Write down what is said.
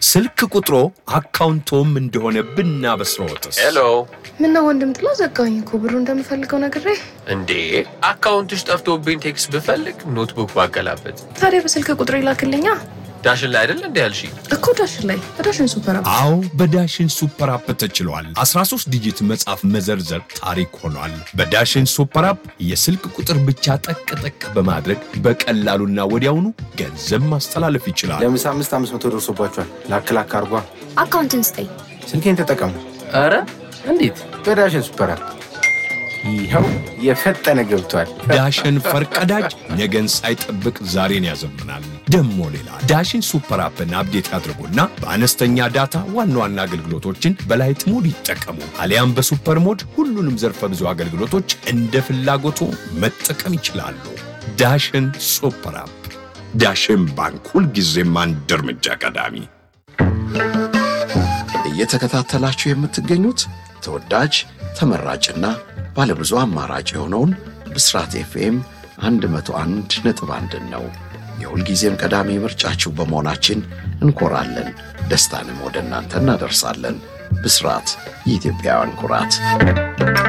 ስልክ ቁጥሮ አካውንቶም እንደሆነ ብናበስረዎትስ? ሄሎ ምነው ወንድም ጥላ ዘጋኝ እኮ ብሩ እንደምፈልገው ነግሬ። እንዴ አካውንትሽ ጠፍቶብኝ ቴክስት ብፈልግ ኖትቡክ ባገላበት ታዲያ በስልክ ቁጥር ይላክልኛ ዳሽን ላይ አይደል እንዲ ያልሽ እኮ ዳሽን ላይ በዳሽን ሱፐር አፕ አዎ በዳሽን ሱፐር አፕ ተችሏል። 13 ዲጂት መጻፍ መዘርዘር ታሪክ ሆኗል። በዳሽን ሱፐር አፕ የስልክ ቁጥር ብቻ ጠቅ ጠቅ በማድረግ በቀላሉና ወዲያውኑ ገንዘብ ማስተላለፍ ይችላል። ለምሳ አምስት አምስት መቶ ደርሶባቸዋል። ላክ ላክ አርጓ። አካውንትን ስጠኝ። ስልኬን ተጠቀሙ ኧረ እንዴት በዳሽን ሱፐር አፕ። ይኸው የፈጠነ ገብቷል። ዳሽን ፈርቀዳጅ ነገን ሳይጠብቅ ዛሬን ያዘምናል። ደሞ ሌላ ዳሽን ሱፐር አፕን አፕዴት ያድርጉና በአነስተኛ ዳታ ዋና ዋና አገልግሎቶችን በላይት ሞድ ይጠቀሙ። አሊያም በሱፐር ሞድ ሁሉንም ዘርፈ ብዙ አገልግሎቶች እንደ ፍላጎቱ መጠቀም ይችላሉ። ዳሽን ሱፐር አፕ። ዳሽን ባንክ ሁልጊዜም አንድ እርምጃ ቀዳሚ። እየተከታተላችሁ የምትገኙት ተወዳጅ ተመራጭና ባለብዙ አማራጭ የሆነውን ብስራት ኤፍኤም 101 ነጥብ አንድን ነው። የሁልጊዜም ቀዳሚ ምርጫችሁ በመሆናችን እንኮራለን። ደስታንም ወደ እናንተ እናደርሳለን። ብስራት የኢትዮጵያውያን ኩራት